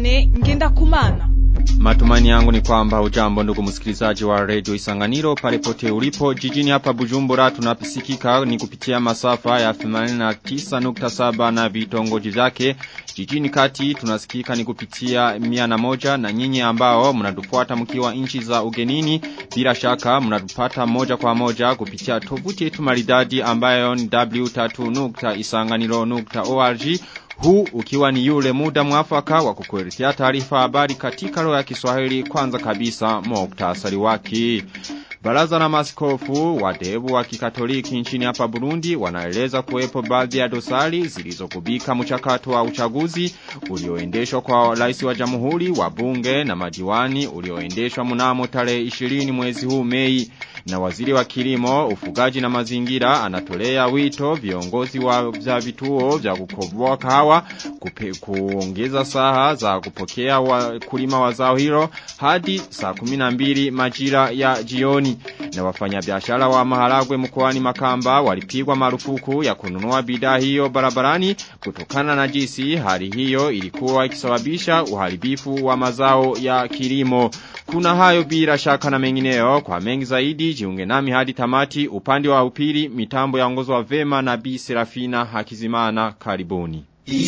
Viane ngenda kumana. Matumani yangu ni kwamba ujambo ndugu msikilizaji wa Radio Isanganiro pale pote ulipo jijini hapa Bujumbura tunapisikika ni kupitia masafa ya 89.7 na vitongoji vyake jijini kati tunasikika ni kupitia mia na moja na nyinyi ambao mnatufuata mkiwa nchi za ugenini bila shaka mnatupata moja kwa moja kupitia tovuti yetu maridadi ambayo ni w3.isanganiro.org huu ukiwa ni yule muda mwafaka wa kukuletea taarifa habari katika lugha ya Kiswahili kwanza kabisa muktasari wake. Baraza la maskofu wa debu wa kikatoliki nchini hapa Burundi wanaeleza kuwepo baadhi ya dosari zilizokubika mchakato wa uchaguzi ulioendeshwa kwa rais wa jamhuri wa bunge na madiwani ulioendeshwa mnamo tarehe 20 mwezi huu Mei na waziri wa kilimo ufugaji na mazingira anatolea wito viongozi wa vya vituo vya kukoboa kahawa kupe, kuongeza saha za kupokea wa kulima wa zao hilo hadi saa 12 majira ya jioni na wafanyabiashara wa maharagwe mkoani Makamba walipigwa marufuku ya kununua bidhaa hiyo barabarani kutokana na jinsi hali hiyo ilikuwa ikisababisha uharibifu wa mazao ya kilimo. Kuna hayo bila shaka na mengineo kwa mengi zaidi jiunge nami hadi tamati upande wa upili mitambo ya ongozo wa vema na Bi Serafina Hakizimana karibuni.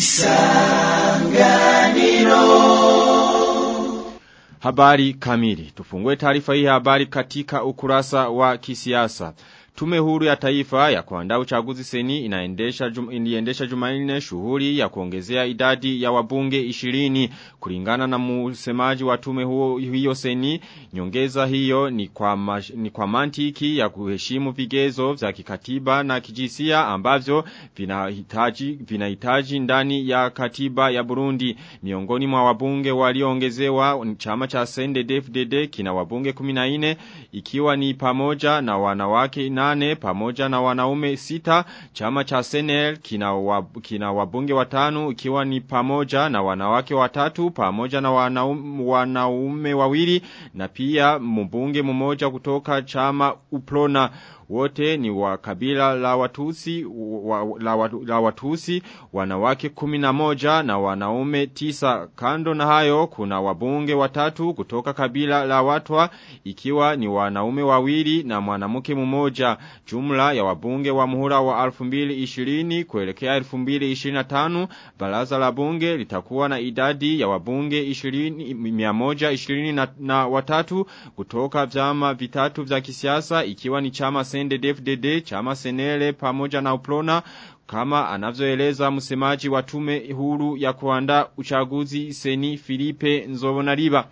Isanganiro Habari kamili. Tufungue taarifa hii habari katika ukurasa wa kisiasa. Tume huru ya taifa ya kuandaa uchaguzi seni inaendesha jum, iliendesha Jumanne shughuli ya kuongezea idadi ya wabunge 20 kulingana na msemaji wa tume huo hiyo seni nyongeza hiyo ni kwa mash, ni kwa mantiki ya kuheshimu vigezo vya kikatiba na kijisia ambavyo vinahitaji vinahitaji ndani ya katiba ya Burundi miongoni mwa wabunge walioongezewa chama cha CNDD-FDD kina wabunge 14 ikiwa ni pamoja na wanawake na nane pamoja na wanaume sita chama cha Senel kina, wab, kina wabunge watano ikiwa ni pamoja na wanawake watatu pamoja na wanaume, wanaume wawili na pia mbunge mmoja kutoka chama Uplona wote ni wa kabila la watusi wa, la, la watusi wanawake kumi na moja na wanaume tisa kando na hayo kuna wabunge watatu kutoka kabila la watwa ikiwa ni wanaume wawili na mwanamke mmoja jumla ya wabunge wa muhula wa 2020 kuelekea 2025 baraza la bunge litakuwa na idadi ya wabunge 20 120 na, na watatu kutoka vyama vitatu vya kisiasa ikiwa ni chama CNDD-FDD, chama Senele pamoja na Uplona kama anavyoeleza msemaji wa tume huru ya kuandaa uchaguzi Seni Filipe Nzobonariba.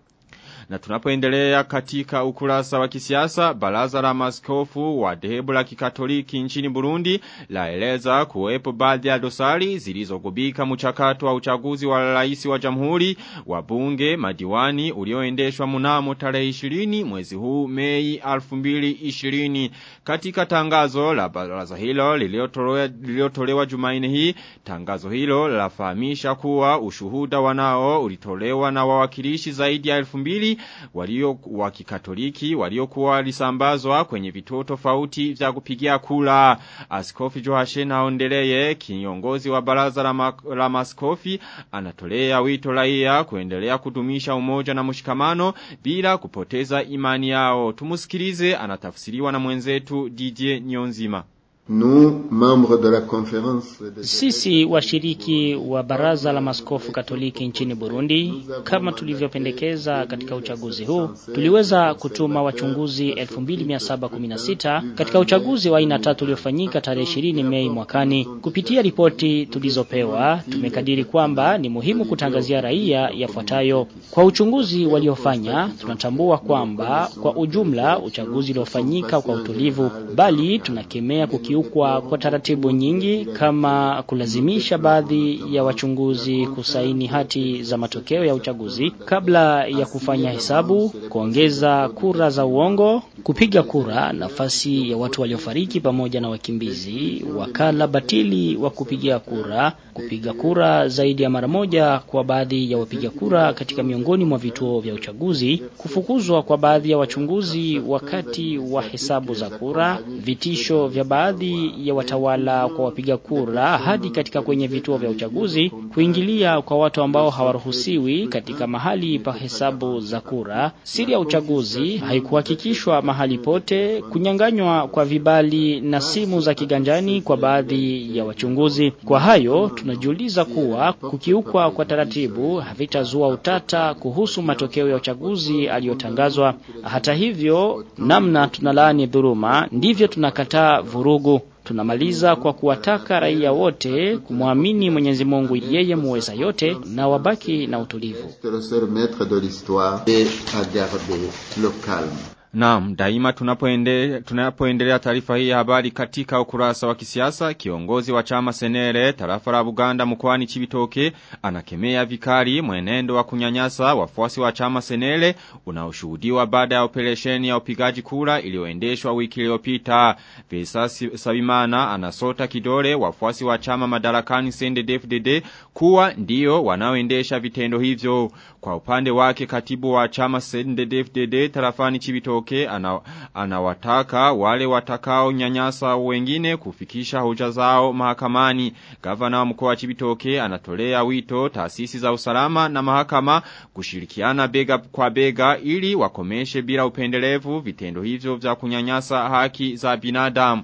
Na tunapoendelea katika ukurasa wa kisiasa, baraza la maskofu wa dhehebu la kikatoliki nchini Burundi laeleza kuwepo baadhi ya dosari zilizogubika mchakato wa uchaguzi wa rais wa jamhuri wa bunge madiwani ulioendeshwa mnamo tarehe 20 mwezi huu Mei 2020. Katika tangazo la baraza hilo liliotolewa Jumanne hii, tangazo hilo lafahamisha kuwa ushuhuda wanao ulitolewa na wawakilishi zaidi ya 2000 walio wa kikatoliki waliokuwa walisambazwa kwenye vituo tofauti vya kupigia kula. Askofi Joashe Naondeleye kiongozi wa baraza la, ma, la maskofi anatolea wito raia kuendelea kudumisha umoja na mshikamano bila kupoteza imani yao. Tumusikilize anatafsiriwa na mwenzetu DJ Nyonzima. Nous, membres de la conférence Sisi washiriki wa baraza la maskofu katoliki nchini Burundi, kama tulivyopendekeza katika uchaguzi huu, tuliweza kutuma wachunguzi 2716 katika uchaguzi wa aina tatu uliofanyika tarehe 20 Mei mwakani. Kupitia ripoti tulizopewa, tumekadiri kwamba ni muhimu kutangazia raia yafuatayo. Kwa uchunguzi waliofanya, tunatambua kwamba kwa ujumla uchaguzi uliofanyika kwa utulivu, bali tunakemea kukiuka kukiukwa kwa taratibu nyingi kama kulazimisha baadhi ya wachunguzi kusaini hati za matokeo ya uchaguzi kabla ya kufanya hesabu, kuongeza kura za uongo, kupiga kura nafasi ya watu waliofariki pamoja na wakimbizi, wakala batili wa kupigia kura, kupiga kura zaidi ya mara moja kwa baadhi ya wapiga kura katika miongoni mwa vituo vya uchaguzi, kufukuzwa kwa baadhi ya wachunguzi wakati wa hesabu za kura, vitisho vya baadhi ya watawala kwa wapiga kura hadi katika kwenye vituo vya uchaguzi, kuingilia kwa watu ambao hawaruhusiwi katika mahali pa hesabu za kura, siri ya uchaguzi haikuhakikishwa mahali pote, kunyanganywa kwa vibali na simu za kiganjani kwa baadhi ya wachunguzi. Kwa hayo tunajiuliza kuwa kukiukwa kwa taratibu havitazua utata kuhusu matokeo ya uchaguzi aliyotangazwa. Hata hivyo, namna tunalaani dhuluma, ndivyo tunakataa vurugu. Tunamaliza kwa kuwataka raia wote kumwamini Mwenyezi Mungu yeye muweza yote na wabaki na utulivu. Naam, daima tunapoendelea tunapoendelea taarifa hii ya habari katika ukurasa wa kisiasa, kiongozi wa chama Senere tarafa la Buganda mkoani Chibitoke anakemea vikali mwenendo wa kunyanyasa wafuasi wa chama Senere unaoshuhudiwa baada ya operesheni ya upigaji kura iliyoendeshwa wiki iliyopita. Pesa Sabimana anasota kidole wafuasi wa chama madarakani CNDD-FDD kuwa ndio wanaoendesha vitendo hivyo. Kwa upande wake katibu wa chama CNDD-FDD tarafani Chibitoke Chibitoke ana, anawataka wale watakao nyanyasa wengine kufikisha hoja zao mahakamani. Gavana wa mkoa wa Chibitoke anatolea wito taasisi za usalama na mahakama kushirikiana bega kwa bega ili wakomeshe bila upendelevu vitendo hivyo vya kunyanyasa haki za binadamu.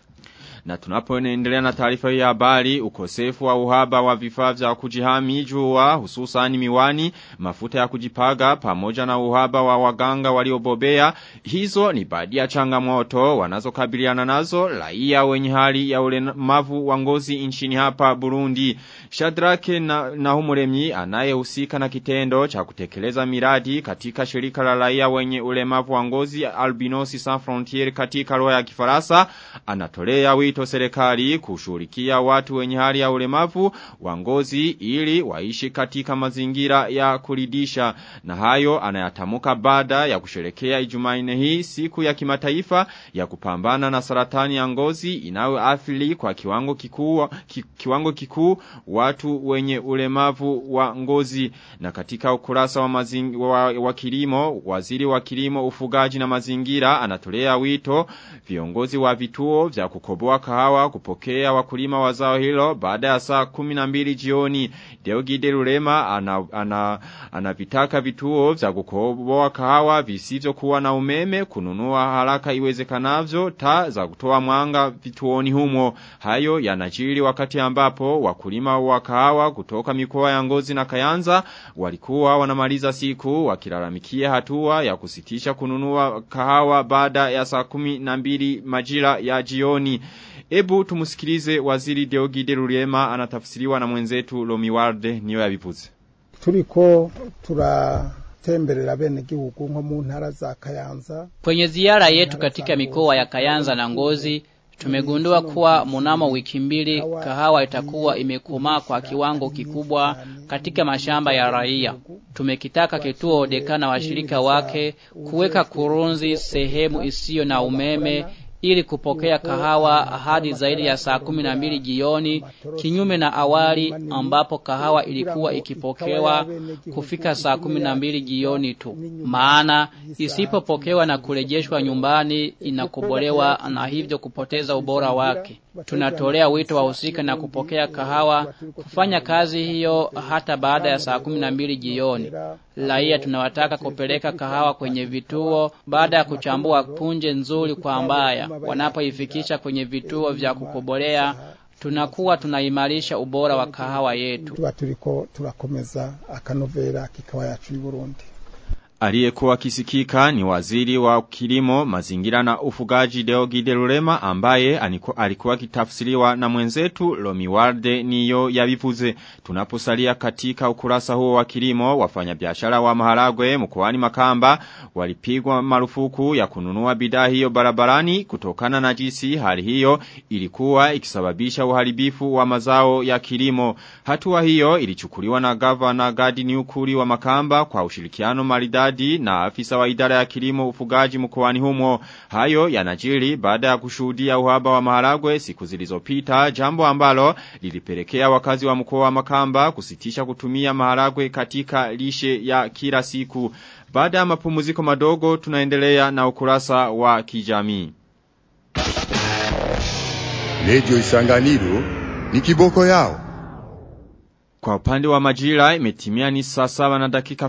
Na tunapoendelea na taarifa hii ya habari, ukosefu wa uhaba wa vifaa vya kujihami jua hususan miwani, mafuta ya kujipaga pamoja na uhaba wa waganga waliobobea. Hizo ni baadhi ya changamoto wanazokabiliana nazo raia wenye hali ya ulemavu wa ngozi nchini hapa Burundi. Shadrake na, na humuremyi anayehusika na kitendo cha kutekeleza miradi katika shirika la raia wenye ulemavu wa ngozi Albinosi Sans Frontier katika roho ya Kifaransa anatolea wito serikali kushughulikia watu wenye hali ya ulemavu wa ngozi ili waishi katika mazingira ya kuridisha na hayo anayatamuka baada ya kusherekea Ijumanne hii siku ya kimataifa ya kupambana na saratani ya ngozi inayoathiri kwa kiwango kikuu ki, kiwango kikuu watu wenye ulemavu wa ngozi na katika ukurasa wa, mazing, wa, wa kilimo waziri wa kilimo ufugaji na mazingira anatolea wito viongozi wa vituo vya kukoboa kahawa kupokea wakulima wa zao hilo baada ya saa 12 jioni Deogide Rurema anavitaka ana, ana vituo vya kukoboa kahawa visivyo kuwa na umeme kununua haraka iwezekanavyo taa za kutoa mwanga vituoni humo hayo yanajiri wakati ambapo wakulima wa kahawa kutoka mikoa ya Ngozi na Kayanza walikuwa wanamaliza siku wakilalamikia hatua ya kusitisha kununua kahawa baada ya saa 12 majira ya jioni Ebu tumusikilize waziri Deogide Rurema anatafsiriwa na mwenzetu Lomiwarde niyo yabivuze. Turiko turatemberera bene gihugu nko mu ntara za Kayanza. Kwenye ziara yetu katika mikoa ya Kayanza na Ngozi tumegundua kuwa mnamo wiki mbili kahawa itakuwa imekomaa kwa kiwango kikubwa katika mashamba ya raia. Tumekitaka kituo dekana washirika wake kuweka kurunzi sehemu isiyo na umeme ili kupokea kahawa hadi zaidi ya saa kumi na mbili jioni kinyume na awali ambapo kahawa ilikuwa ikipokewa kufika saa kumi na mbili jioni tu maana isipopokewa na kurejeshwa nyumbani inakobolewa na hivyo kupoteza ubora wake tunatolea wito wahusika na kupokea kahawa kufanya kazi hiyo hata baada ya saa kumi na mbili jioni raia tunawataka kupeleka kahawa kwenye vituo baada ya kuchambua punje nzuri kwa mbaya wanapoifikisha kwenye vituo vya kukobolea tunakuwa tunaimarisha ubora wa kahawa yetu tuba turiko turakomeza akanovera kikawa yacu y'Uburundi Aliyekuwa kisikika ni waziri wa kilimo, mazingira na ufugaji Deogide Rurema ambaye aniko, alikuwa kitafsiriwa na mwenzetu Lomiwarde niyo yabivuze. Tunaposalia katika ukurasa huo wa kilimo, wafanyabiashara wa maharagwe mkoani Makamba walipigwa marufuku ya kununua bidhaa hiyo barabarani kutokana na jinsi hali hiyo ilikuwa ikisababisha uharibifu wa mazao ya kilimo. Hatua hiyo ilichukuliwa na gavana Gadi Niukuri wa Makamba kwa ushirikiano maridadi Maridadi na afisa wa idara ya kilimo ufugaji mkoani humo. Hayo yanajiri baada ya kushuhudia uhaba wa maharagwe siku zilizopita, jambo ambalo lilipelekea wakazi wa mkoa wa Makamba kusitisha kutumia maharagwe katika lishe ya kila siku. Baada ya mapumziko madogo tunaendelea na ukurasa wa kijamii. Radio Isanganiro ni kiboko yao. Kwa upande wa majira imetimia ni saa saba na dakika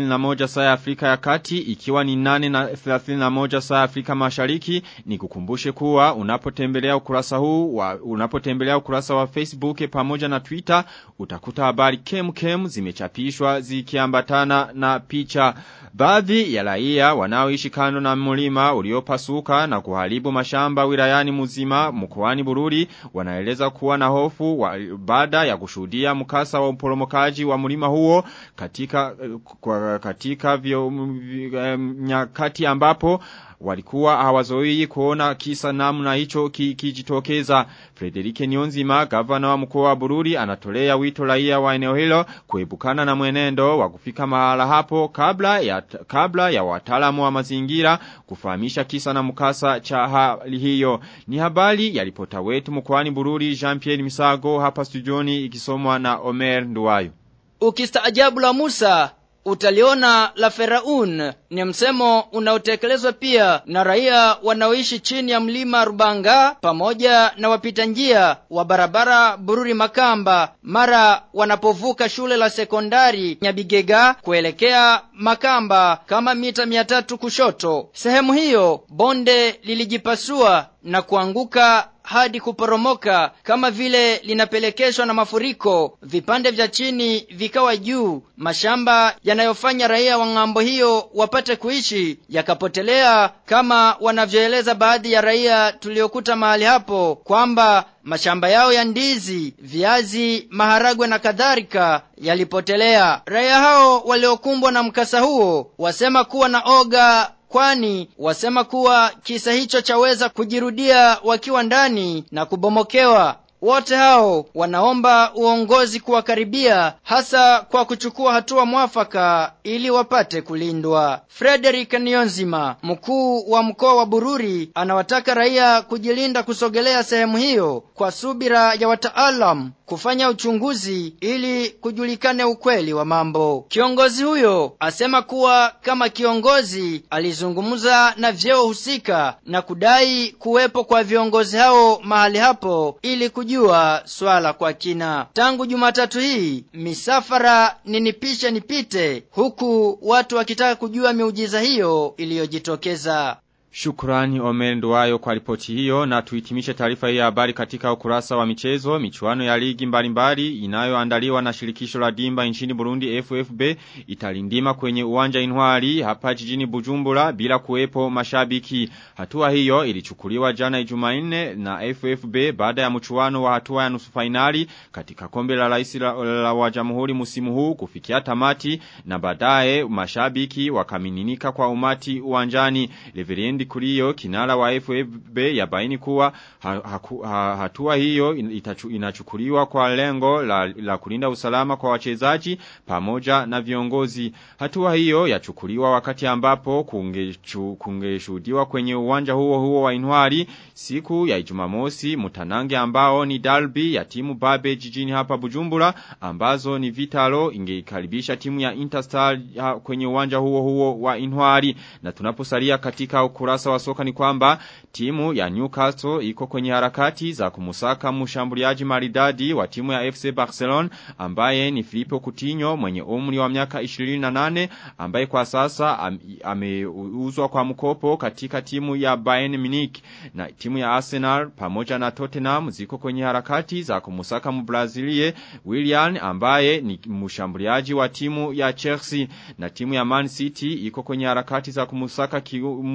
31 saa ya Afrika ya kati ikiwa ni nane na 31 saa ya Afrika mashariki ni kukumbushe kuwa unapotembelea ukurasa huu wa, unapotembelea ukurasa wa Facebook pamoja na Twitter utakuta habari kem kem zimechapishwa zikiambatana na picha Baadhi ya raia wanaoishi kando na mlima uliopasuka na kuharibu mashamba wilayani muzima mkoani Bururi wanaeleza kuwa na hofu wa, baada ya kushuhudia mkasa wa uporomokaji wa mlima huo katika kwa, katika vyo, um, nyakati ambapo walikuwa hawazoi kuona kisa namna hicho kijitokeza. Ki Frederike Nionzima, gavana wa mkoa wa Bururi, anatolea wito raia wa eneo hilo kuepukana na mwenendo wa kufika mahala hapo kabla ya kabla ya wataalamu wa mazingira kufahamisha kisa na mkasa cha hali hiyo. Ni habari ya ripota wetu mkoani Bururi Jean-Pierre Misago hapa studioni ikisomwa na Omer Nduwayo. Ukistaajabu la Musa utaliona la Feraun ni msemo unaotekelezwa pia na raia wanaoishi chini ya mlima Rubanga pamoja na wapita njia wa barabara Bururi Makamba mara wanapovuka shule la sekondari Nyabigega kuelekea Makamba kama mita mia tatu kushoto. Sehemu hiyo bonde lilijipasua na kuanguka hadi kuporomoka kama vile linapelekeshwa na mafuriko vipande vya chini vikawa juu mashamba yanayofanya raia wa ng'ambo hiyo wapate kuishi yakapotelea kama wanavyoeleza baadhi ya raia tuliokuta mahali hapo kwamba mashamba yao ya ndizi viazi maharagwe na kadhalika yalipotelea raia hao waliokumbwa na mkasa huo wasema kuwa na oga kwani wasema kuwa kisa hicho chaweza kujirudia wakiwa ndani na kubomokewa wote hao wanaomba uongozi kuwakaribia hasa kwa kuchukua hatua mwafaka ili wapate kulindwa. Frederick Nionzima, mkuu wa mkoa wa Bururi, anawataka raia kujilinda kusogelea sehemu hiyo kwa subira ya wataalam kufanya uchunguzi ili kujulikane ukweli wa mambo. Kiongozi huyo asema kuwa kama kiongozi alizungumza na vyeo husika na kudai kuwepo kwa viongozi hao mahali hapo ili kujua swala kwa kina. Tangu Jumatatu hii misafara ni nipishe nipite, huku watu wakitaka kujua miujiza hiyo iliyojitokeza. Shukrani Omer Nduwayo kwa ripoti hiyo na tuitimishe taarifa hii ya habari katika ukurasa wa michezo. Michuano ya ligi mbalimbali inayoandaliwa na shirikisho la dimba nchini Burundi FFB italindima kwenye uwanja Intwari hapa jijini Bujumbura bila kuwepo mashabiki. Hatua hiyo ilichukuliwa jana Jumanne na FFB baada ya mchuano wa hatua ya nusu finali katika kombe la rais la, la wa jamhuri musimu huu kufikia tamati na baadaye mashabiki wakamininika kwa umati uwanjani. Reverend Kuriyo kinara wa FFB yabaini kuwa ha, ha, ha, hatua hiyo itachu, inachukuliwa kwa lengo la, la kulinda usalama kwa wachezaji pamoja na viongozi. Hatua hiyo yachukuliwa wakati ambapo kungeshuhudiwa kwenye uwanja huo huo wa Inwari siku ya Jumamosi mtanange ambao ni Dalby ya timu Babe jijini hapa Bujumbura ambazo ni Vitalo ingeikaribisha timu ya Interstar kwenye uwanja huo huo wa Inwari na tunaposalia katika ukurasa wa soka ni kwamba timu ya Newcastle iko kwenye harakati za kumusaka mshambuliaji maridadi wa timu ya FC Barcelona ambaye ni Filippo Coutinho mwenye umri wa miaka 28 ambaye kwa sasa ameuzwa am, kwa mkopo katika timu ya Bayern Munich na timu ya Arsenal pamoja na Tottenham ziko kwenye harakati za kumusaka Mbraziliye Willian ambaye ni mshambuliaji wa timu ya Chelsea na timu ya Man City iko kwenye harakati za kumusaka mshambuliaji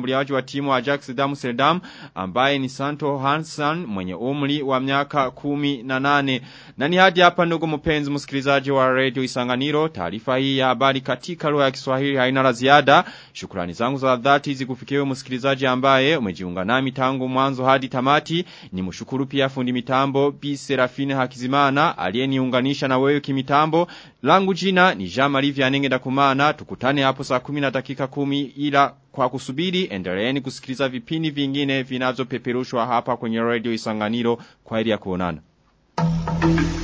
mshambuliaji wa timu wa Ajax Amsterdam ambaye ni Santo Hansen mwenye umri wa miaka kumi na nane. Na ni hadi hapa ndugu mpenzi msikilizaji wa Radio Isanganiro taarifa hii ya habari katika lugha ya Kiswahili haina la ziada. Shukrani zangu za dhati zikufikiwe msikilizaji ambaye umejiunga nami tangu mwanzo hadi tamati. Ni mshukuru pia fundi mitambo Bi Serafine Hakizimana aliyeniunganisha na wewe kimitambo. Langu jina ni Jean Marie Vianenge Ndakumana. Tukutane hapo saa 10 na dakika 10 ila kwa kusubiri endeleeni kusikiliza vipindi vingine vinavyopeperushwa hapa kwenye Radio Isanganiro kwa ili ya kuonana.